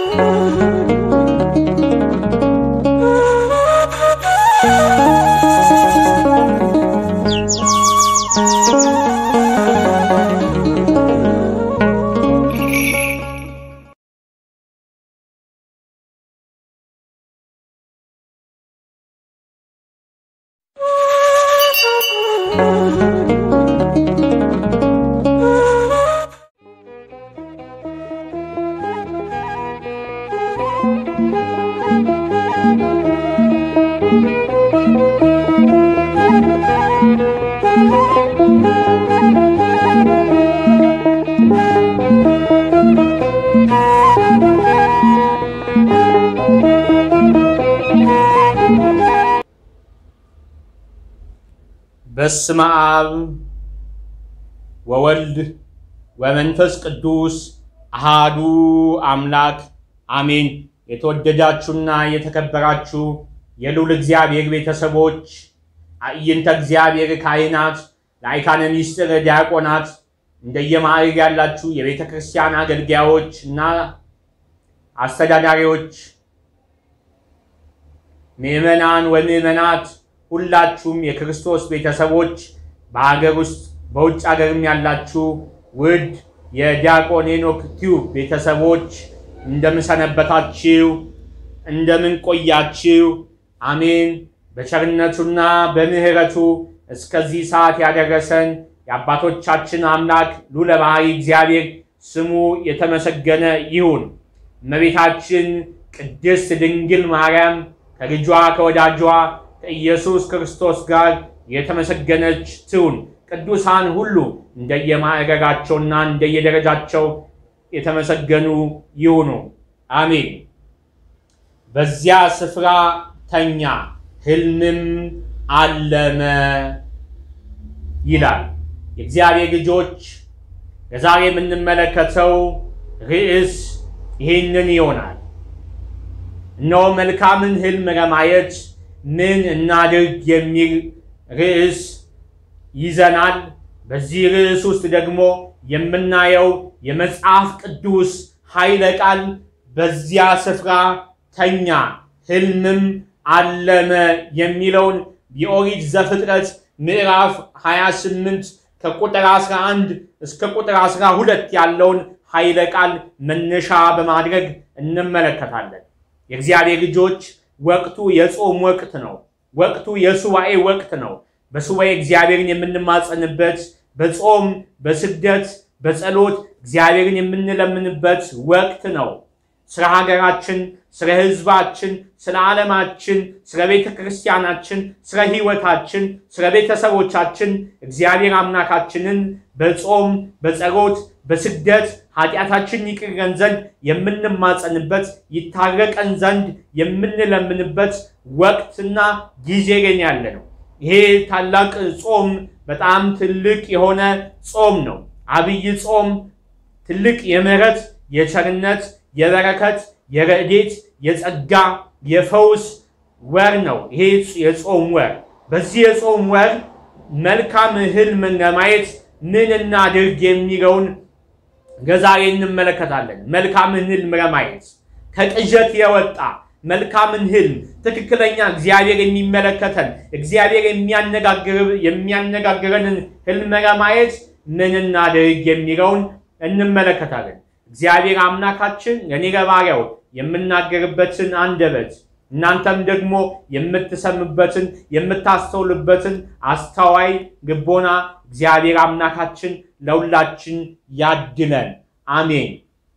በስመ አብ ወወልድ ወመንፈስ ቅዱስ አሃዱ አምላክ አሜን። የተወደዳችሁና የተከበራችሁ የልዑል እግዚአብሔር ቤተሰቦች፣ አዕይንተ እግዚአብሔር ካህናት፣ ለአይካነ ምስጢር ዲያቆናት፣ እንደየማዕረግ ያላችሁ የቤተ ክርስቲያን አገልጋዮች እና አስተዳዳሪዎች፣ ምዕመናን ወምዕመናት ሁላችሁም የክርስቶስ ቤተሰቦች በሀገር ውስጥ በውጭ ሀገርም ያላችሁ ውድ የዲያቆን ሄኖክ ቲዩብ ቤተሰቦች እንደምን ሰነበታችሁ? እንደምን ቆያችሁ? አሜን። በቸርነቱና በምሕረቱ እስከዚህ ሰዓት ያደረሰን የአባቶቻችን አምላክ ልዑለ ባሕርይ እግዚአብሔር ስሙ የተመሰገነ ይሁን። እመቤታችን ቅድስት ድንግል ማርያም ከልጇ ከወዳጇ ከኢየሱስ ክርስቶስ ጋር የተመሰገነች ትሁን። ቅዱሳን ሁሉ እንደየማዕረጋቸውና እንደየደረጃቸው የተመሰገኑ ይሁኑ። አሜን። በዚያ ስፍራ ተኛ፣ ሕልምም አለመ ይላል። የእግዚአብሔር ልጆች ለዛሬ የምንመለከተው ርዕስ ይህንን ይሆናል። እነሆ መልካምን ሕልም ለማየት ምን እናድርግ የሚል ርዕስ ይዘናል። በዚህ ርዕስ ውስጥ ደግሞ የምናየው የመጽሐፍ ቅዱስ ኃይለ ቃል በዚያ ስፍራ ተኛ ሕልምም አለመ የሚለውን የኦሪት ዘፍጥረት ምዕራፍ 28 ከቁጥር 11 እስከ ቁጥር 12 ያለውን ኃይለ ቃል መነሻ በማድረግ እንመለከታለን። የእግዚአብሔር ልጆች ወቅቱ የጾም ወቅት ነው። ወቅቱ የሱባኤ ወቅት ነው። በሱባኤ እግዚአብሔርን የምንማጸንበት፣ በጾም በስግደት በጸሎት እግዚአብሔርን የምንለምንበት ወቅት ነው። ስለ ሀገራችን፣ ስለ ሕዝባችን፣ ስለ ዓለማችን፣ ስለ ቤተ ክርስቲያናችን፣ ስለ ሕይወታችን፣ ስለ ቤተሰቦቻችን እግዚአብሔር አምላካችንን በጾም በጸሎት በስግደት ኃጢአታችን ይቅረን ዘንድ የምንማጸንበት ይታረቀን ዘንድ የምንለምንበት ወቅትና ጊዜ ላይ ያለ ነው። ይሄ ታላቅ ጾም በጣም ትልቅ የሆነ ጾም ነው። አብይ ጾም ትልቅ የምሕረት የቸርነት የበረከት የረድኤት የጸጋ የፈውስ ወር ነው። ይሄ የጾም ወር በዚህ የጾም ወር መልካም ሕልምን ለማየት ምን እናድርግ የሚለውን ለዛሬ እንመለከታለን። መልካምን ሕልም ለማየት ከቅዠት የወጣ መልካምን ሕልም ትክክለኛ እግዚአብሔር የሚመለከተን እግዚአብሔር የሚያነጋግረንን ሕልም ለማየት ምን እናድርግ የሚለውን እንመለከታለን። እግዚአብሔር አምላካችን ለእኔ ለባሪያው የምናገርበትን አንደበት እናንተም ደግሞ የምትሰምበትን የምታስተውልበትን አስተዋይ ልቦና እግዚአብሔር አምላካችን ለሁላችን ያድለን። አሜን።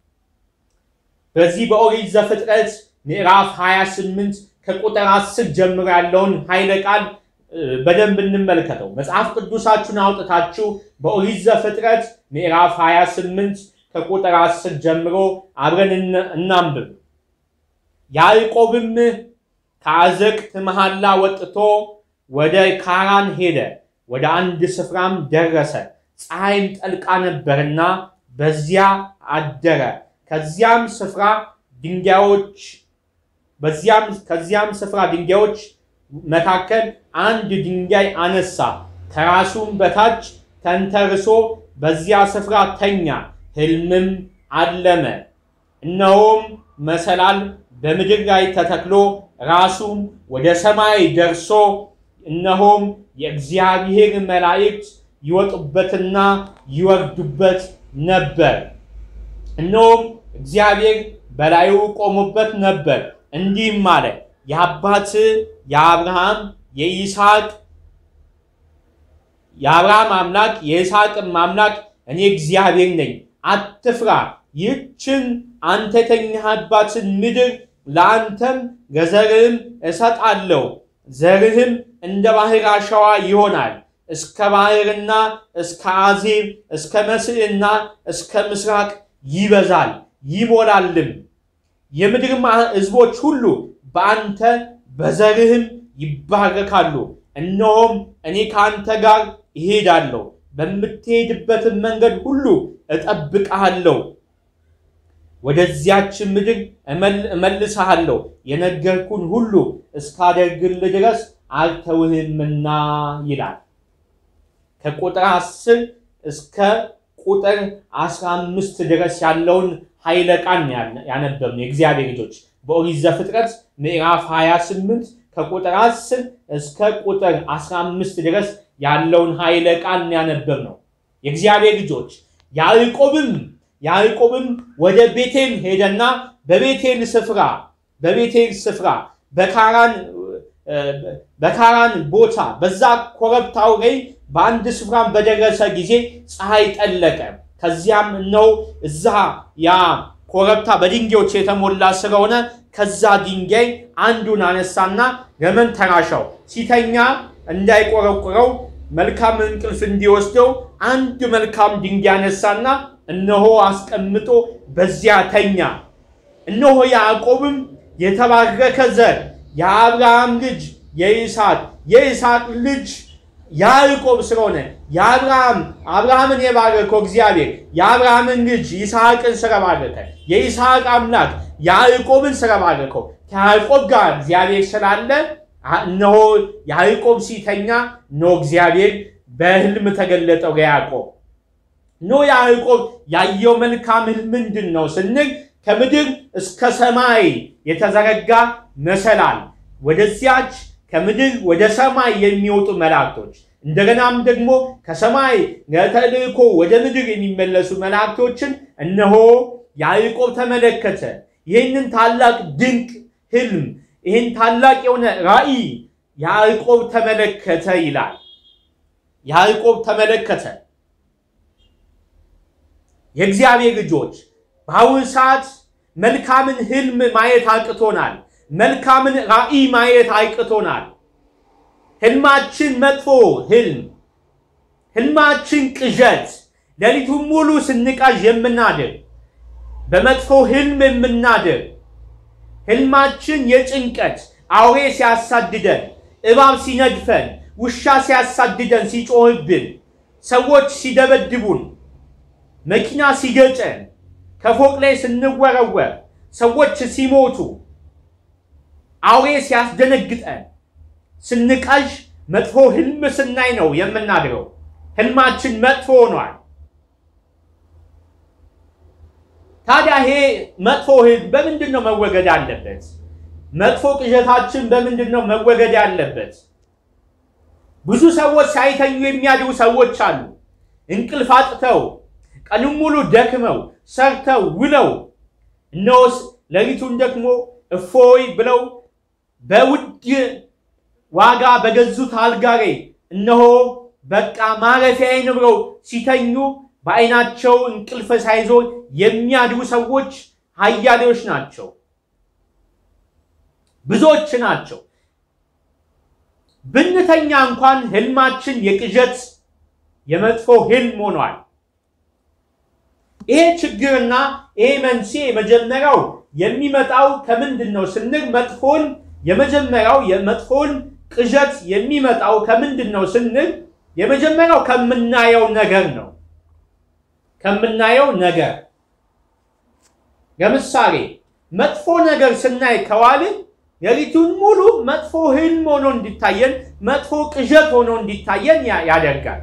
በዚህ በኦሪት ዘፍጥረት ምዕራፍ 28 ከቁጥር 10 ጀምሮ ያለውን ኃይለ ቃል በደንብ እንመልከተው። መጽሐፍ ቅዱሳችሁን አውጥታችሁ በኦሪት ዘፍጥረት ምዕራፍ 28 ከቁጥር 10 ጀምሮ አብረን እናንብብ። ያዕቆብም ከአዘቅት መሐላ ወጥቶ ወደ ካራን ሄደ። ወደ አንድ ስፍራም ደረሰ። ፀሐይም ጠልቃ ነበርና በዚያ አደረ። ከዚያም ስፍራ ድንጋዮች በዚያም ከዚያም ስፍራ ድንጋዮች መካከል አንድ ድንጋይ አነሳ፣ ከራሱም በታች ተንተርሶ በዚያ ስፍራ ተኛ፣ ሕልምም አለመ። እነሆም መሰላል በምድር ላይ ተተክሎ ራሱም ወደ ሰማይ ደርሶ እነሆም የእግዚአብሔር መላእክት ይወጡበትና ይወርዱበት ነበር። እነሆም እግዚአብሔር በላዩ ቆሞበት ነበር። እንዲህም አለ፣ የአባት የአብርሃም የይስሐቅ የአብርሃም አምላክ የይስሐቅም አምላክ እኔ እግዚአብሔር ነኝ። አትፍራ፣ ይህችን አንተ የተኛህባትን ምድር ለአንተም ለዘርህም እሰጣለሁ። ዘርህም እንደ ባህር አሸዋ ይሆናል። እስከ ባህርና እስከ አዜብ እስከ መስዕና እስከ ምስራቅ ይበዛል ይሞላልም። የምድር ሕዝቦች ሁሉ በአንተ በዘርህም ይባረካሉ። እነሆም እኔ ከአንተ ጋር እሄዳለሁ፣ በምትሄድበትን መንገድ ሁሉ እጠብቅሃለሁ፣ ወደዚያች ምድር እመልስሃለሁ፣ የነገርኩን ሁሉ እስካደርግልህ ድረስ አልተውህምና ይላል። ከቁጥር 10 እስከ ቁጥር 15 ድረስ ያለውን ኃይለ ቃል ያነበብነው የእግዚአብሔር ልጆች በኦሪት ዘፍጥረት ምዕራፍ 28 ከቁጥር 10 እስከ ቁጥር 15 ድረስ ያለውን ኃይለ ቃል ያነበብነው የእግዚአብሔር ልጆች ያዕቆብም ያዕቆብም ወደ ቤቴል ሄደና በቤቴል ስፍራ በቤቴል ስፍራ በካራን በካራን ቦታ በዛ ኮረብታው ላይ በአንድ ስፍራም በደረሰ ጊዜ ፀሐይ ጠለቀ። ከዚያም እነሆ እዛ ያ ኮረብታ በድንጋዮች የተሞላ ስለሆነ ከዛ ድንጋይ አንዱን አነሳና ገመን ተራሻው ሲተኛ እንዳይቆረቁረው መልካም እንቅልፍ እንዲወስደው አንድ መልካም ድንጋይ አነሳና እነሆ አስቀምጦ በዚያ ተኛ። እነሆ ያዕቆብም የተባረከ ዘር የአብርሃም ልጅ የይስሐቅ የይስሐቅ ልጅ ያዕቆብ ስለሆነ የአብርሃም አብርሃምን የባረከው እግዚአብሔር የአብርሃምን ልጅ ይስሐቅን ስለባረከ የይስሐቅ አምላክ ያዕቆብን ስለባረከው ከያዕቆብ ጋር እግዚአብሔር ስላለ እነሆ ያዕቆብ ሲተኛ እነሆ እግዚአብሔር በሕልም ተገለጠው ለያዕቆብ። እነሆ ያዕቆብ ያየው መልካም ሕልም ምንድን ነው ስንል ከምድር እስከ ሰማይ የተዘረጋ መሰላል ወደዚያች ከምድር ወደ ሰማይ የሚወጡ መላእክቶች እንደገናም ደግሞ ከሰማይ ለተልእኮ ወደ ምድር የሚመለሱ መላእክቶችን እነሆ ያዕቆብ ተመለከተ። ይህንን ታላቅ ድንቅ ሕልም ይህን ታላቅ የሆነ ራእይ ያዕቆብ ተመለከተ ይላል። ያዕቆብ ተመለከተ። የእግዚአብሔር ልጆች በአሁኑ ሰዓት መልካምን ሕልም ማየት አቅቶናል። መልካምን ራእይ ማየት አይቅቶናል። ህልማችን መጥፎ ህልም፣ ህልማችን ቅዠት፣ ሌሊቱን ሙሉ ስንቃዥ የምናድር በመጥፎ ህልም የምናድር ህልማችን የጭንቀት አውሬ ሲያሳድደን፣ እባብ ሲነድፈን፣ ውሻ ሲያሳድደን፣ ሲጮህብን፣ ሰዎች ሲደበድቡን፣ መኪና ሲገጨን፣ ከፎቅ ላይ ስንወረወር፣ ሰዎች ሲሞቱ አውሬ ሲያስደነግጠን ስንቃዥ መጥፎ ህልም ስናይ ነው የምናድረው። ህልማችን መጥፎ ሆኗል። ታዲያ ይሄ መጥፎ ህልም በምንድን ነው መወገድ አለበት? መጥፎ ቅዠታችን በምንድን ነው መወገድ ያለበት? ብዙ ሰዎች ሳይተኙ የሚያድሩ ሰዎች አሉ። እንቅልፍ አጥተው ቀኑን ሙሉ ደክመው ሰርተው ውለው እነሆስ ሌሊቱን ደግሞ እፎይ ብለው በውድ ዋጋ በገዙት አልጋ ላይ እነሆ በቃ ማረፊያዬን ብለው ሲተኙ በዓይናቸው እንቅልፍ ሳይዞ የሚያድሩ ሰዎች ኃያሌዎች ናቸው፣ ብዙዎች ናቸው። ብንተኛ እንኳን ህልማችን የቅዠት የመጥፎ ህልም ሆኗል። ይሄ ችግርና ይሄ መንስኤ የመጀመሪያው የሚመጣው ከምንድን ነው ስንል መጥፎን የመጀመሪያው የመጥፎን ቅዠት የሚመጣው ከምንድን ነው ስንል የመጀመሪያው ከምናየው ነገር ነው። ከምናየው ነገር ለምሳሌ መጥፎ ነገር ስናይ ከዋልን ሌሊቱን ሙሉ መጥፎ ህልም ሆኖ እንዲታየን፣ መጥፎ ቅዠት ሆኖ እንዲታየን ያደርጋል።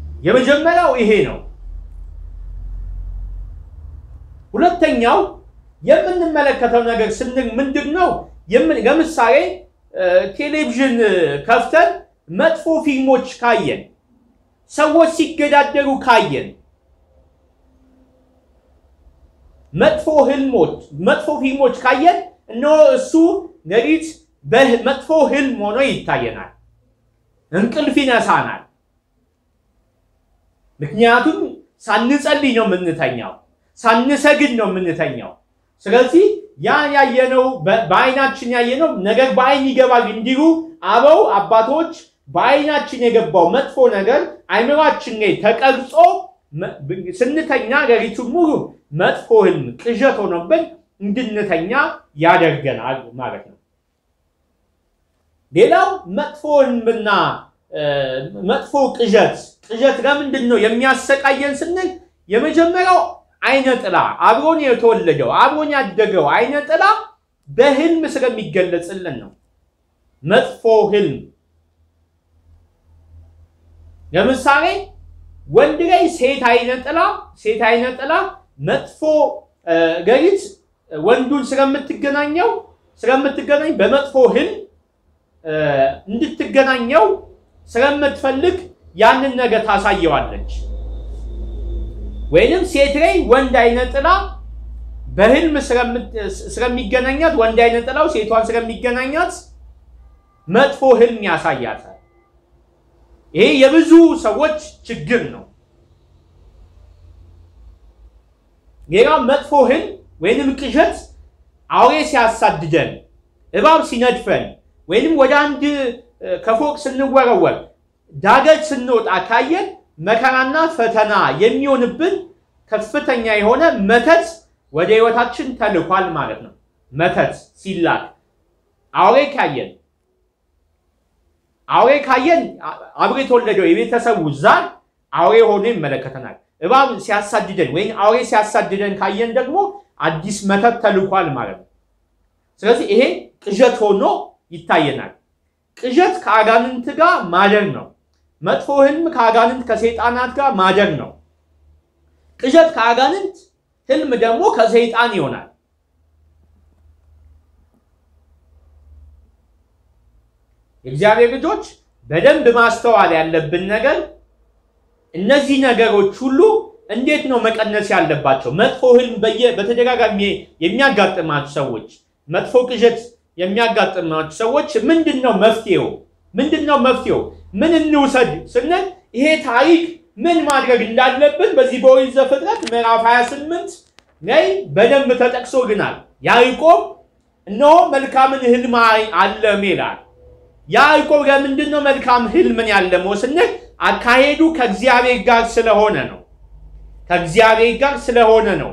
የመጀመሪያው ይሄ ነው። ሁለተኛው የምንመለከተው ነገር ስንል ምንድን ነው? የምን- ለምሳሌ እ፣ ቴሌቪዥን ከፍተን መጥፎ ፊልሞች ካየን፣ ሰዎች ሲገዳደሩ ካየን፣ መጥፎ ህልሞች መጥፎ ፊልሞች ካየን እነሆ እሱ ሌሊት በመጥፎ ህልም ሆኖ ይታየናል። እንቅልፍ ይነሳናል። ምክንያቱም ሳንጸልይ ነው የምንተኛው፣ ሳንሰግድ ነው የምንተኛው። ስለዚህ ያ ያየነው በ- በአይናችን ያየነው ነገር በአይን ይገባል እንዲሉ አበው አባቶች በአይናችን የገባው መጥፎ ነገር አይምሯችን ላይ ተቀርጾ መ- ብ- ስንተኛ ሌሊቱን ሙሉ መጥፎ ህልም ቅዠት ሆኖብን እንድንተኛ ያደርገናል ማለት ነው። ሌላው መጥፎ ህልምና እ፣ መጥፎ ቅዠት ቅዠት ለምንድን ነው የሚያሰቃየን ስንል የመጀመሪያው አይነ ጥላ አብሮን የተወለደው አብሮን ያደገው አይነ ጥላ በህልም ስለሚገለጽልን ነው። መጥፎ ህልም ለምሳሌ ወንድ ላይ ሴት አይነ ጥላ ሴት አይነ ጥላ መጥፎ እ፣ ሌሊት ወንዱን ስለምትገናኘው ስለምትገናኝ በመጥፎ ህልም እ፣ እንድትገናኘው ስለምትፈልግ ያንን ነገር ታሳየዋለች። ወይንም ሴት ላይ ወንድ አይነ ጥላ በህልም ስለምት- ስለሚገናኛት ወንድ አይነ ጥላው ሴቷን ስለሚገናኛት መጥፎ ህልም ያሳያታል። ይሄ የብዙ ሰዎች ችግር ነው። ሌላው መጥፎ ህልም ወይንም ቅዠት አውሬ ሲያሳድደን፣ እባብ ሲነድፈን፣ ወይንም ወደ አንድ እ፣ ከፎቅ ስንወረወር፣ ዳገት ስንወጣ ካየን መከራና ፈተና የሚሆንብን ከፍተኛ የሆነ መተት ወደ ህይወታችን ተልኳል ማለት ነው። መተት ሲላክ አውሬ ካየን አውሬ ካየን አ- አብሮ የተወለደው የቤተሰቡ ዛር አውሬ ሆኖ ይመለከተናል። እባብ ሲያሳድደን ወይም አውሬ ሲያሳድደን ካየን ደግሞ አዲስ መተት ተልኳል ማለት ነው። ስለዚህ ይሄ ቅዠት ሆኖ ይታየናል። ቅዠት ከአጋንንት ጋር ማደር ነው። መጥፎ ህልም ከአጋንንት ከሰይጣናት ጋር ማደር ነው። ቅዠት ከአጋንንት፣ ህልም ደግሞ ከሰይጣን ይሆናል። የእግዚአብሔር ልጆች በደንብ ማስተዋል ያለብን ነገር እነዚህ ነገሮች ሁሉ እንዴት ነው መቀነስ ያለባቸው? መጥፎ ህልም በየ በተደጋጋሚ የሚያጋጥማችሁ ሰዎች፣ መጥፎ ቅዠት የሚያጋጥማችሁ ሰዎች ምንድን ነው መፍትሄው? ምንድን ነው መፍትሄው? ምን እንውሰድ ስንል ይሄ ታሪክ ምን ማድረግ እንዳለብን በዚህ በኦሪት ዘፍጥረት ምዕራፍ 28 ላይ በደንብ ተጠቅሶልናል። ያዕቆብ እነሆ መልካምን ህልም አይ- አለመ ይላል። ያዕቆብ ለምንድን ነው መልካም ህልምን ያለመው ስንል አካሄዱ ከእግዚአብሔር ጋር ስለሆነ ነው። ከእግዚአብሔር ጋር ስለሆነ ነው።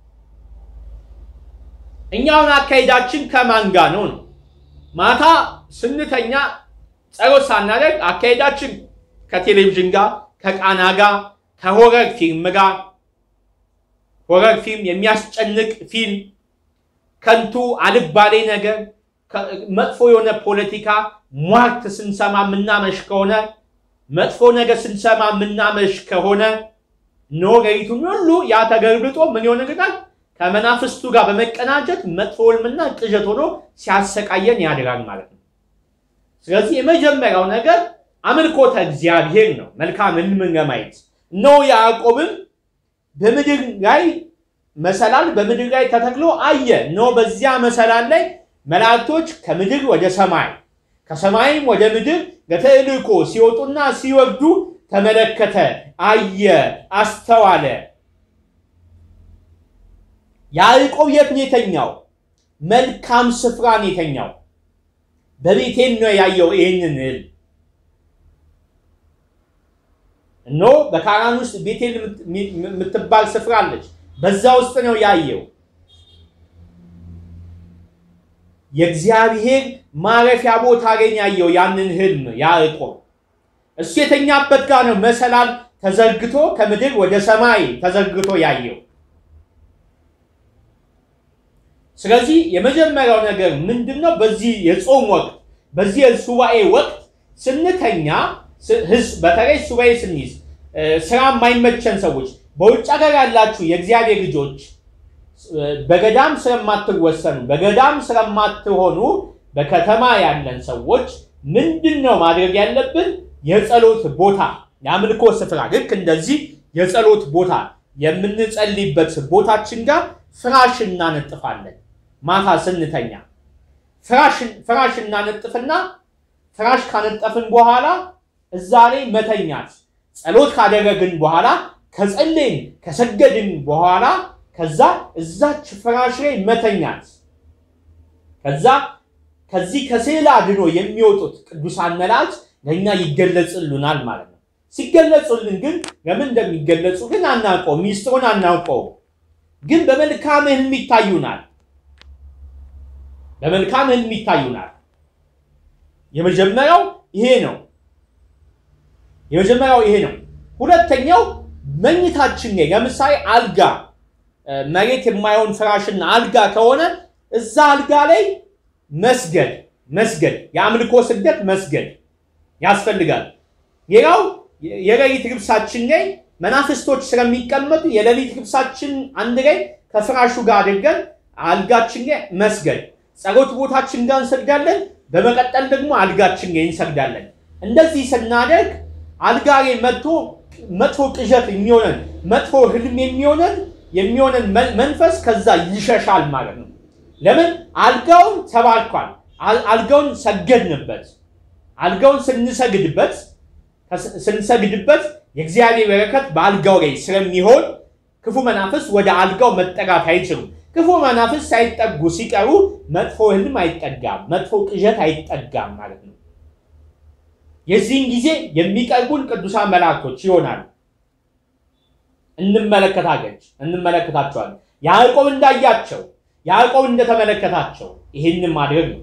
እኛውን አካሄዳችን ከማን ጋር ነው ነው? ማታ ስንተኛ ጸሎት ሳናደርግ አካሄዳችን ከቴሌቪዥን ጋር፣ ከቃና ጋር፣ ከሆረር ፊልም ጋር ሆረር ፊልም፣ የሚያስጨንቅ ፊልም፣ ከንቱ አልባሌ ነገር፣ ከ- መጥፎ የሆነ ፖለቲካ ሟርት ስንሰማ የምናመሽ ከሆነ መጥፎ ነገር ስንሰማ የምናመሽ ከሆነ ኖ ሌሊቱን ሁሉ ያ ተገልብጦ ምን ይሆንልናል? ከመናፍስቱ ጋር በመቀናጀት መጥፎ ህልምና ቅዠት ሆኖ ሲያሰቃየን ያድራል ማለት ነው። ስለዚህ የመጀመሪያው ነገር አምልኮተ እግዚአብሔር ነው። መልካም ህልምን ለማየት እነሆ ያዕቆብም በምድር ላይ መሰላል በምድር ላይ ተተክሎ አየ። እነሆ በዚያ መሰላል ላይ መላእክቶች ከምድር ወደ ሰማይ ከሰማይም ወደ ምድር ለተልእኮ ሲወጡና ሲወርዱ ተመለከተ፣ አየ፣ አስተዋለ። ያዕቆብ የት ነው የተኛው? መልካም ስፍራ ነው የተኛው። በቤቴል ነው ያየው ይህንን ህልም። እነሆ በካራን ውስጥ ቤቴል የምትባል ስፍራ አለች። በዛ ውስጥ ነው ያየው። የእግዚአብሔር ማረፊያ ቦታ ላይ ያየው ያንን ህልም ያዕቆብ። እሱ የተኛበት ጋር ነው መሰላል ተዘርግቶ ከምድር ወደ ሰማይ ተዘርግቶ ያየው። ስለዚህ የመጀመሪያው ነገር ምንድን ነው? በዚህ የጾም ወቅት በዚህ የሱባኤ ወቅት ስንተኛ ህዝብ በተለይ ሱባኤ ስንይዝ ስራ የማይመቸን ሰዎች፣ በውጭ ሀገር ያላችሁ የእግዚአብሔር ልጆች በገዳም ስለማትወሰኑ በገዳም ስለማትሆኑ በከተማ ያለን ሰዎች ምንድን ነው ማድረግ ያለብን? የጸሎት ቦታ የአምልኮ ስፍራ ልክ እንደዚህ የጸሎት ቦታ የምንጸልይበት ቦታችን ጋር ፍራሽ እናነጥፋለን። ማታ ስንተኛ ፍራሽ እናነጥፍና ፍራሽ ካነጠፍን በኋላ እዛ ላይ መተኛት። ጸሎት ካደረግን በኋላ ከጸለይን ከሰገድን በኋላ ከዛ እዛች ፍራሽ ላይ መተኛት። ከዛ ከዚህ ከስዕል አድኖ የሚወጡት ቅዱሳን መላእክት ለእኛ ይገለጽሉናል ማለት ነው። ሲገለጹልን ግን ለምን እንደሚገለጹ ግን አናውቀው፣ ሚስጥሩን አናውቀው። ግን በመልካም ህልም ይታዩናል። በመልካም ህልም ይታዩናል። የመጀመሪያው ይሄ ነው። የመጀመሪያው ይሄ ነው። ሁለተኛው መኝታችን ላይ ለምሳሌ አልጋ መሬት የማይሆን ፍራሽና አልጋ ከሆነ እዛ አልጋ ላይ መስገድ መስገድ የአምልኮ ስግደት መስገድ ያስፈልጋል። ሌላው የሌሊት ልብሳችን ላይ መናፍስቶች ስለሚቀመጡ የሌሊት ልብሳችን አንድ ላይ ከፍራሹ ጋር አድርገን አልጋችን ላይ መስገድ፣ ጸሎት ቦታችን ጋር እንሰግዳለን። በመቀጠል ደግሞ አልጋችን ላይ እንሰግዳለን። እንደዚህ ስናደርግ አልጋ ላይ መጥቶ መጥፎ ቅዠት የሚሆነን መጥፎ ህልም የሚሆነን የሚሆነን መንፈስ ከዛ ይሸሻል ማለት ነው። ለምን አልጋውን ተባርኳል። አልጋውን ሰገድንበት። አልጋውን ስንሰግድበት ስንሰግድበት የእግዚአብሔር በረከት በአልጋው ላይ ስለሚሆን ክፉ መናፍስ ወደ አልጋው መጠጋት አይችሉም። ክፉ መናፍስ ሳይጠጉ ሲቀሩ መጥፎ ህልም አይጠጋም፣ መጥፎ ቅዠት አይጠጋም ማለት ነው። የዚህን ጊዜ የሚቀርቡን ቅዱሳን መላእክቶች ይሆናሉ። እንመለከታገች እንመለከታቸዋለን። ያዕቆብ እንዳያቸው ያዕቆብ እንደተመለከታቸው ይህንን ማድረግ ነው።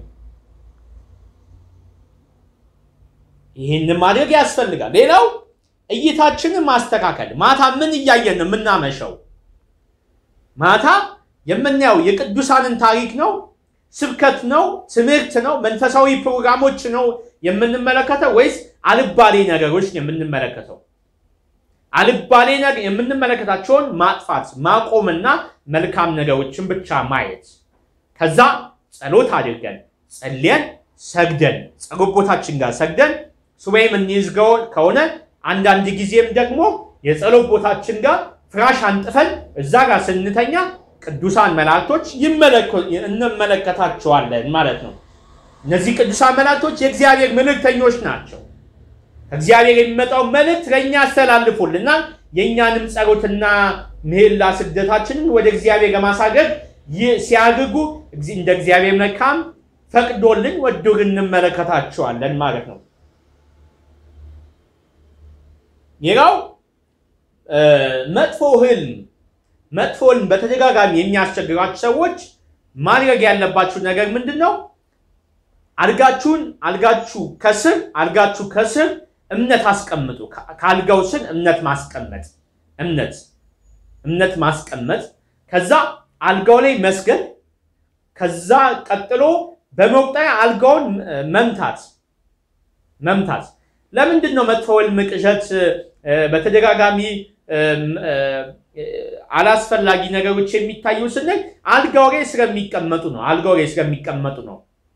ይህንን ማድረግ ያስፈልጋል። ሌላው እይታችንን ማስተካከል። ማታ ምን እያየን ነው የምናመሸው? ማታ የምናየው የቅዱሳንን ታሪክ ነው፣ ስብከት ነው፣ ትምህርት ነው፣ መንፈሳዊ ፕሮግራሞች ነው የምንመለከተው ወይስ አልባሌ ነገሮች የምንመለከተው? አልባሌ ነገር የምንመለከታቸውን ማጥፋት ማቆምና መልካም ነገሮችን ብቻ ማየት። ከዛ ጸሎት አድርገን ጸልየን ሰግደን ጸሎት ቦታችን ጋር ሰግደን ሱባኤ የምንይዝ ከሆነ አንዳንድ ጊዜም ደግሞ የጸሎት ቦታችን ጋር ፍራሽ አንጥፈን እዛ ጋር ስንተኛ ቅዱሳን መላእክቶች እንመለከታቸዋለን ማለት ነው። እነዚህ ቅዱሳን መላእክቶች የእግዚአብሔር መልእክተኞች ናቸው። ከእግዚአብሔር የሚመጣው መልእክት ለእኛ ያስተላልፉልናል። የእኛንም ጸሎትና ምህላ ስደታችንን ወደ እግዚአብሔር ለማሳገግ ሲያግጉ እንደ እግዚአብሔር መልካም ፈቅዶልን ወዶን እንመለከታቸዋለን ማለት ነው። ሌላው መጥፎ ህልም መጥፎ ህልም በተደጋጋሚ የሚያስቸግራችሁ ሰዎች ማድረግ ያለባችሁ ነገር ምንድን ነው? አልጋችሁን አልጋችሁ ከስር አልጋችሁ ከስር እምነት አስቀምጡ። ከአልጋው ስር እምነት ማስቀመጥ እምነት እምነት ማስቀመጥ ከዛ አልጋው ላይ መስገድ ከዛ ቀጥሎ በመቁጠሪያ አልጋውን መምታት መምታት። ለምንድን ነው መጥፎ ህልም ቅዠት በተደጋጋሚ አላስፈላጊ ነገሮች የሚታዩ ስንል አልጋው ላይ ስለሚቀመጡ ነው። አልጋው ላይ ስለሚቀመጡ ነው።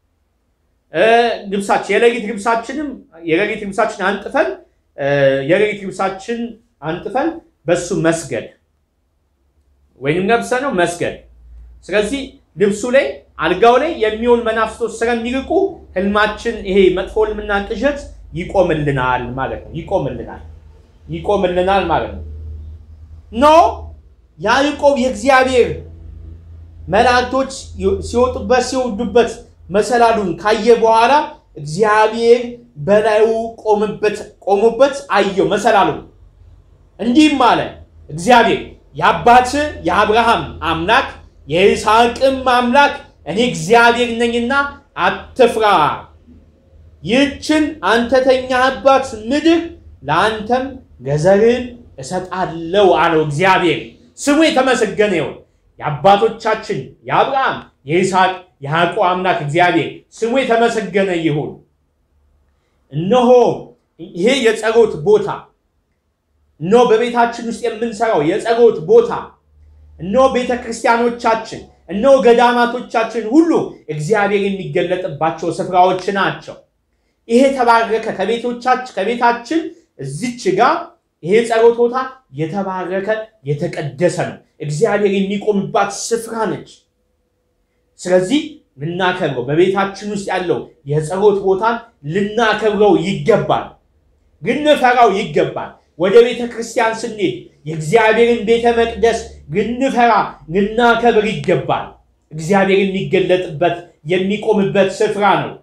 ልብሳችን የሌሊት ልብሳችንም የሌሊት ልብሳችን አንጥፈን የሌሊት ልብሳችን አንጥፈን በሱ መስገድ ወይንም ለብሰ ነው መስገድ። ስለዚህ ልብሱ ላይ አልጋው ላይ የሚሆን መናፍስቶች ስለሚርቁ ህልማችን ይሄ መጥፎ ህልምና ቅዠት ይቆምልናል ማለት ነው። ይቆምልናል ይቆምልናል ማለት ነው። ኖ ያዕቆብ የእግዚአብሔር መላእክቶች ሲወጡበት ሲወርዱበት መሰላሉን ካየ በኋላ እግዚአብሔር በላዩ ቆሙበት አየው መሰላሉን። እንዲህም አለ እግዚአብሔር የአባት የአብርሃም አምላክ የይስሐቅም አምላክ እኔ እግዚአብሔር ነኝና አትፍራ። ይህችን አንተ ተኛህባት ምድር ለአንተም ለዘርህም እሰጣለሁ አለው እግዚአብሔር። ስሙ የተመሰገነ ይሁን። የአባቶቻችን የአብርሃም የይስሐቅ የያዕቆብ አምላክ እግዚአብሔር ስሙ የተመሰገነ ይሁን። እነሆ ይሄ የጸሎት ቦታ እነሆ በቤታችን ውስጥ የምንሰራው የጸሎት ቦታ እነሆ ቤተ ክርስቲያኖቻችን፣ እነሆ ገዳማቶቻችን ሁሉ እግዚአብሔር የሚገለጥባቸው ስፍራዎች ናቸው። ይሄ የተባረከ ከቤቶቻችን ከቤታችን እዚች ጋር ይሄ ጸሎት ቦታ የተባረከ የተቀደሰ ነው። እግዚአብሔር የሚቆምባት ስፍራ ነች። ስለዚህ ልናከብረው በቤታችን ውስጥ ያለው የጸሎት ቦታን ልናከብረው ይገባል፣ ልንፈራው ይገባል። ወደ ቤተ ክርስቲያን ስንሄድ የእግዚአብሔርን ቤተ መቅደስ ልንፈራ ልናከብር ይገባል። እግዚአብሔር የሚገለጥበት የሚቆምበት ስፍራ ነው።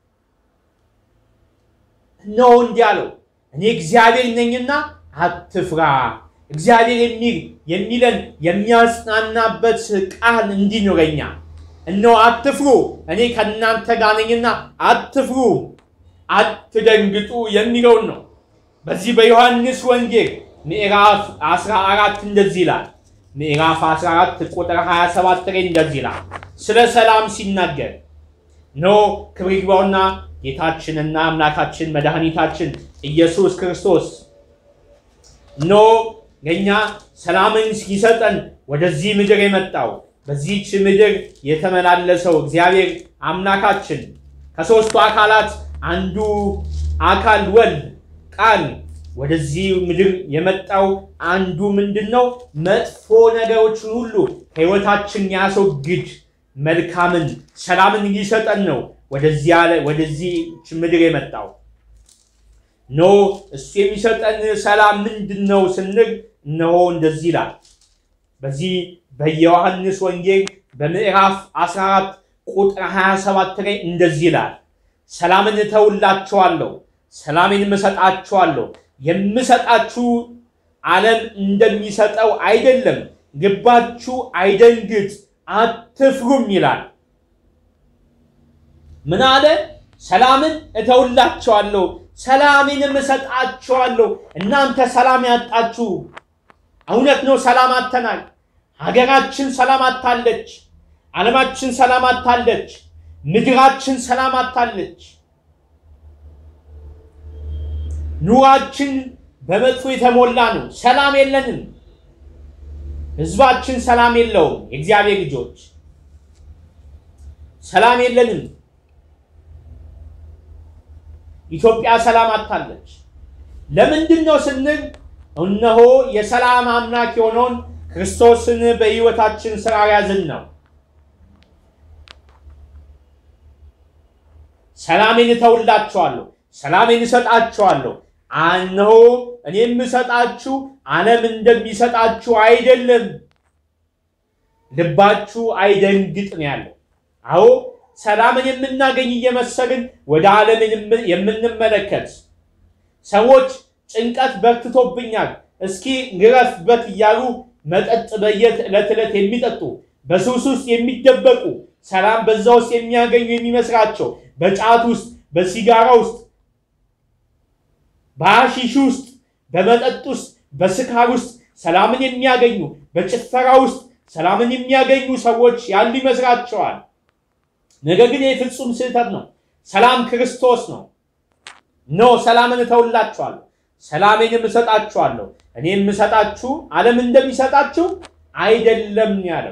እነሆ እንዲህ አለው፣ እኔ እግዚአብሔር ነኝና አትፍራ። እግዚአብሔር የሚል የሚለን የሚያጽናናበት ቃል እንዲኖረኛል እነሆ አትፍሩ፣ እኔ ከእናንተ ጋር ነኝና አትፍሩ፣ አትደንግጡ የሚለውን ነው። በዚህ በዮሐንስ ወንጌል ምዕራፍ 14 እንደዚህ ይላል። ምዕራፍ 14 ቁጥር 27 ላይ እንደዚህ ይላል። ስለ ሰላም ሲናገር ኖ ክብር ይግባውና ጌታችንና አምላካችን መድኃኒታችን ኢየሱስ ክርስቶስ ኖ ለእኛ ሰላምን ሲሰጠን ወደዚህ ምድር የመጣው በዚህች ምድር የተመላለሰው እግዚአብሔር አምላካችን ከሦስቱ አካላት አንዱ አካል ወልድ ቃል ወደዚህ ምድር የመጣው አንዱ ምንድን ነው? መጥፎ ነገሮችን ሁሉ ከሕይወታችን ያስወግድ መልካምን ሰላምን ሊሰጠን ነው ወደዚህች ምድር የመጣው። ኖ እሱ የሚሰጠን ሰላም ምንድን ነው ስንል እነሆ እንደዚህ ይላል በዚህ በዮሐንስ ወንጌል በምዕራፍ 14 ቁጥር 27 ላይ እንደዚህ ይላል፣ ሰላምን እተውላችኋለሁ፣ ሰላሜን እሰጣችኋለሁ። የምሰጣችሁ ዓለም እንደሚሰጠው አይደለም። ልባችሁ አይደንግጥ፣ አትፍሩም ይላል። ምን አለ? ሰላምን እተውላችኋለሁ፣ ሰላሜንም እሰጣችኋለሁ። እናንተ ሰላም ያጣችሁ እውነት ነው፣ ሰላም አጥተናል። ሀገራችን ሰላም አታለች። ዓለማችን ሰላም አታለች። ምድራችን ሰላም አታለች። ኑሯችን በመጥፎ የተሞላ ነው። ሰላም የለንም። ሕዝባችን ሰላም የለውም። የእግዚአብሔር ልጆች ሰላም የለንም። ኢትዮጵያ ሰላም አታለች። ለምንድን ነው ስንል እነሆ የሰላም አምላክ የሆነውን ክርስቶስን በሕይወታችን ስራ ያዝን ነው። ሰላሜን እተውላችኋለሁ፣ ሰላሜን እሰጣችኋለሁ። እነሆ እኔ የምሰጣችሁ ዓለም እንደሚሰጣችሁ አይደለም። ልባችሁ አይደንግጥ ነው ያለው። አዎ ሰላምን የምናገኝ እየመሰልን ወደ ዓለምን የምንመለከት ሰዎች ጭንቀት በርትቶብኛል፣ እስኪ ግረፍበት እያሉ መጠጥ በየት ዕለት ዕለት የሚጠጡ በሱስ ውስጥ የሚደበቁ ሰላም በዛ ውስጥ የሚያገኙ የሚመስላቸው በጫት ውስጥ፣ በሲጋራ ውስጥ፣ በሐሺሽ ውስጥ፣ በመጠጥ ውስጥ፣ በስካር ውስጥ ሰላምን የሚያገኙ በጭፈራ ውስጥ ሰላምን የሚያገኙ ሰዎች ያሉ ይመስላቸዋል። ነገር ግን ይህ ፍጹም ስህተት ነው። ሰላም ክርስቶስ ነው። ኖ ሰላምን እተውላችኋለሁ ሰላሜንም እሰጣችኋለሁ። እኔ የምሰጣችሁ ዓለም እንደሚሰጣችሁ አይደለም ያለው።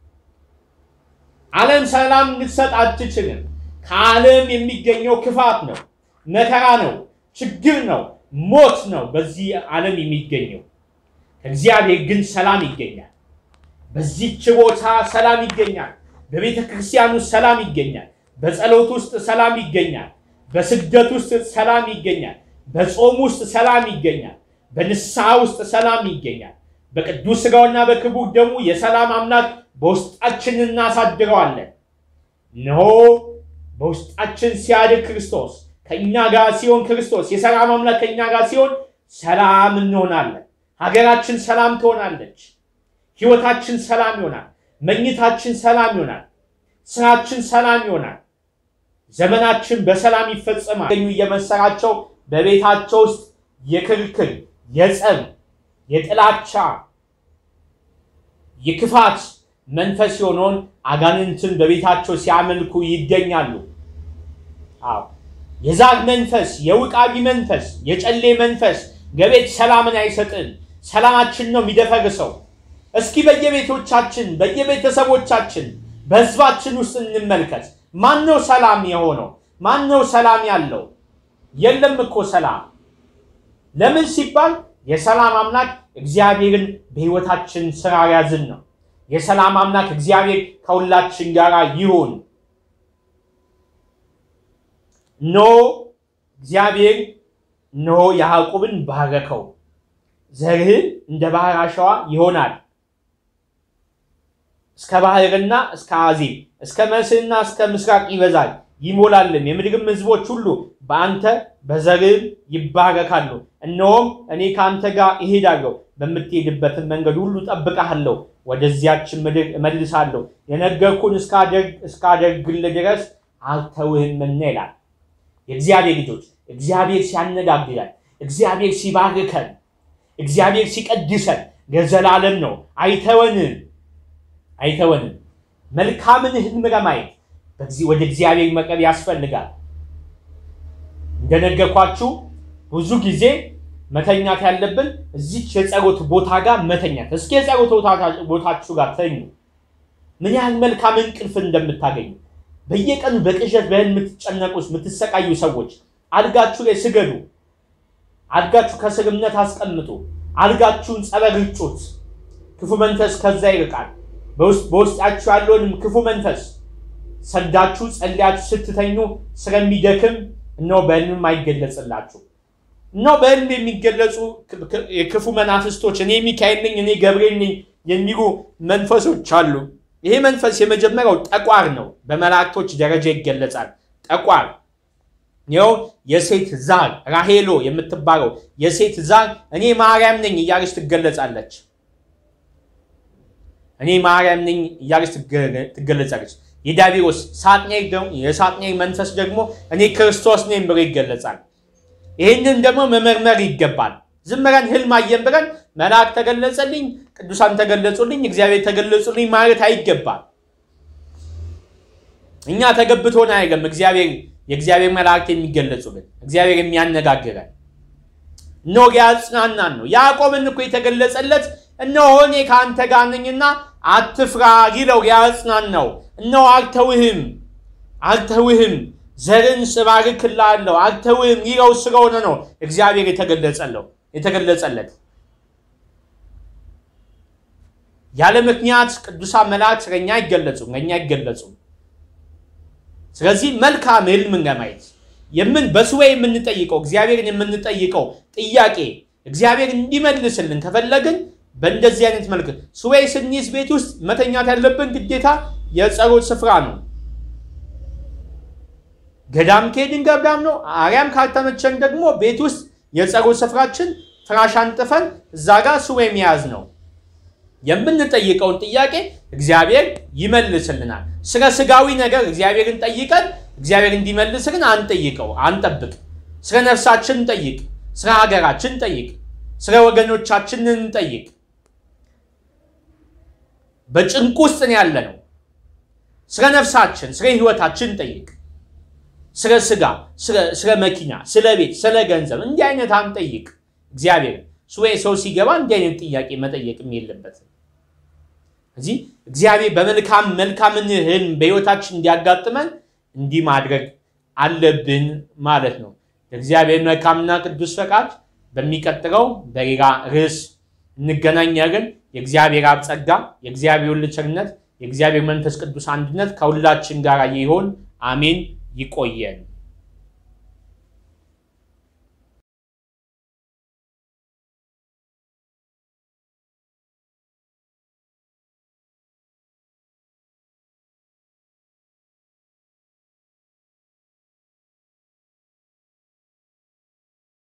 ዓለም ሰላም ልትሰጥ አትችልም። ከዓለም የሚገኘው ክፋት ነው፣ መከራ ነው፣ ችግር ነው፣ ሞት ነው በዚህ ዓለም የሚገኘው። ከእግዚአብሔር ግን ሰላም ይገኛል። በዚህች ቦታ ሰላም ይገኛል። በቤተ ክርስቲያን ውስጥ ሰላም ይገኛል። በጸሎት ውስጥ ሰላም ይገኛል። በስግደት ውስጥ ሰላም ይገኛል። በጾም ውስጥ ሰላም ይገኛል። በንስሐ ውስጥ ሰላም ይገኛል። በቅዱስ ሥጋውና በክቡር ደሙ የሰላም አምላክ በውስጣችን እናሳድረዋለን። እነሆ በውስጣችን ሲያድር ክርስቶስ ከእኛ ጋር ሲሆን ክርስቶስ የሰላም አምላክ ከእኛ ጋር ሲሆን ሰላም እንሆናለን። ሀገራችን ሰላም ትሆናለች። ሕይወታችን ሰላም ይሆናል። መኝታችን ሰላም ይሆናል። ስራችን ሰላም ይሆናል። ዘመናችን በሰላም ይፈጸማል። ገኙ እየመሰላቸው በቤታቸው ውስጥ የክርክር፣ የጸብ፣ የጥላቻ፣ የክፋት መንፈስ የሆነውን አጋንንትን በቤታቸው ሲያመልኩ ይገኛሉ። አዎ የዛር መንፈስ፣ የውቃቢ መንፈስ፣ የጨሌ መንፈስ ለቤት ሰላምን አይሰጥም። ሰላማችን ነው የሚደፈርሰው። እስኪ በየቤቶቻችን በየቤተሰቦቻችን በህዝባችን ውስጥ እንመልከት። ማን ነው ሰላም የሆነው? ማን ነው ሰላም ያለው? የለም እኮ ሰላም። ለምን ሲባል የሰላም አምላክ እግዚአብሔርን በህይወታችን ስራ ያዝን ነው። የሰላም አምላክ እግዚአብሔር ከሁላችን ጋር ይሁን። ኖ እግዚአብሔር እነሆ ያዕቆብን ባረከው፣ ዘርህን እንደ ባህር አሸዋ ይሆናል እስከ ባህርና እስከ አዜብ እስከ መስህና እስከ ምስራቅ ይበዛል ይሞላልም። የምድርም ህዝቦች ሁሉ በአንተ በዘርህም ይባረካሉ። እነሆም እኔ ከአንተ ጋር እሄዳለሁ፣ በምትሄድበትን መንገድ ሁሉ ጠብቀሃለሁ፣ ወደዚያችን ምድር እመልሳለሁ፣ የነገርኩን እስካደርግልህ ድረስ አልተውህምና ይላል። የእግዚአብሔር ልጆች እግዚአብሔር ሲያነጋግረን፣ እግዚአብሔር ሲባርከን፣ እግዚአብሔር ሲቀድሰን ለዘላለም ነው። አይተወንም አይተወንም። መልካምን ህልም ለማየት ወደ እግዚአብሔር መቅረብ ያስፈልጋል። እንደነገርኳችሁ ብዙ ጊዜ መተኛት ያለብን እዚች የጸሎት ቦታ ጋር መተኛት። እስኪ የጸሎት ቦታችሁ ጋር ተኙ። ምን ያህል መልካም እንቅልፍ እንደምታገኙ በየቀኑ በቅዠት በህልም የምትጨነቁ የምትሰቃዩ ሰዎች አልጋችሁ ላይ ስገዱ። አልጋችሁ ከስር እምነት አስቀምጡ። አልጋችሁን ጸበል ርጩት። ክፉ መንፈስ ከዛ ይርቃል። በውስጣችሁ ያለውንም ክፉ መንፈስ ሰዳችሁ ጸልያችሁ ስትተኙ ስለሚደክም እነሆ በህልምም አይገለጽላችሁ። እነሆ በህልም የሚገለጹ የክፉ መናፍስቶች እኔ ሚካኤል ነኝ፣ እኔ ገብርኤል ነኝ የሚሉ መንፈሶች አሉ። ይሄ መንፈስ የመጀመሪያው ጠቋር ነው። በመላእክቶች ደረጃ ይገለጻል። ጠቋር ይኸው የሴት ዛር ራሄሎ የምትባለው የሴት ዛር እኔ ማርያም ነኝ እያለች ትገለጻለች። እኔ ማርያም ነኝ እያለች ትገለጻለች። የዳቢሮስ የሳጥናኤል መንፈስ ደግሞ እኔ ክርስቶስ ነኝ ብሎ ይገለጻል። ይህንን ደግሞ መመርመር ይገባል። ዝም ብለን ህልም አየን ብለን መልአክ ተገለጸልኝ፣ ቅዱሳን ተገለጹልኝ፣ እግዚአብሔር ተገለጹልኝ ማለት አይገባል። እኛ ተገብቶን አይገም እግዚአብሔር የእግዚአብሔር መላእክት የሚገለጹልን እግዚአብሔር የሚያነጋግረን እነሆ ሊያጽናናን ነው። ያዕቆብን እኮ የተገለጸለት እነሆ እኔ ከአንተ ጋር ነኝና አትፍራ ይለው ሊያጽናናው እነሆ አልተውህም አልተውህም ዘርን እባርክልሃለሁ አልተውህም ይለው ስለሆነ ነው እግዚአብሔር የተገለጸለው የተገለጸለት ያለ ምክንያት ቅዱሳን መላእክት ለእኛ አይገለጹም ለእኛ አይገለጹም። ስለዚህ መልካም ህልምን ለማየት የምን በሱባኤ የምንጠይቀው እግዚአብሔርን የምንጠይቀው ጥያቄ እግዚአብሔር እንዲመልስልን ከፈለግን በእንደዚህ አይነት መልክ ሱባኤ ስንይዝ ቤት ውስጥ መተኛት ያለብን ግዴታ የጸሎት ስፍራ ነው። ገዳም ከሄድን ገዳም ነው። አርያም ካልተመቸን ደግሞ ቤት ውስጥ የጸሎት ስፍራችን ፍራሽ አንጥፈን እዛ ጋር ሱባኤ መያዝ ነው። የምንጠይቀውን ጥያቄ እግዚአብሔር ይመልስልናል። ስለ ስጋዊ ነገር እግዚአብሔርን ጠይቀን እግዚአብሔር እንዲመልስልን አንጠይቀው፣ አንጠብቅ። ስለ ነፍሳችን እንጠይቅ፣ ስለ ሀገራችን እንጠይቅ፣ ስለ ወገኖቻችን እንጠይቅ። በጭንቅ ውስጥ ነው ያለ ነው። ስለ ነፍሳችን፣ ስለ ህይወታችን እንጠይቅ። ስለ ስጋ፣ ስለ መኪና፣ ስለ ቤት፣ ስለ ገንዘብ እንዲህ አይነት አንጠይቅ። እግዚአብሔር ሱባኤ ሰው ሲገባ እንዲህ አይነት ጥያቄ መጠየቅም የለበትም። እዚህ እግዚአብሔር በመልካም መልካምን ህልም በህይወታችን እንዲያጋጥመን እንዲህ ማድረግ አለብን ማለት ነው። እግዚአብሔር መልካምና ቅዱስ ፈቃድ በሚቀጥለው በሌላ ርዕስ እንገናኛለን። የእግዚአብሔር አብ ጸጋ፣ የእግዚአብሔር ወልድ ቸርነት፣ የእግዚአብሔር መንፈስ ቅዱስ አንድነት ከሁላችን ጋር ይሆን። አሜን። ይቆየን።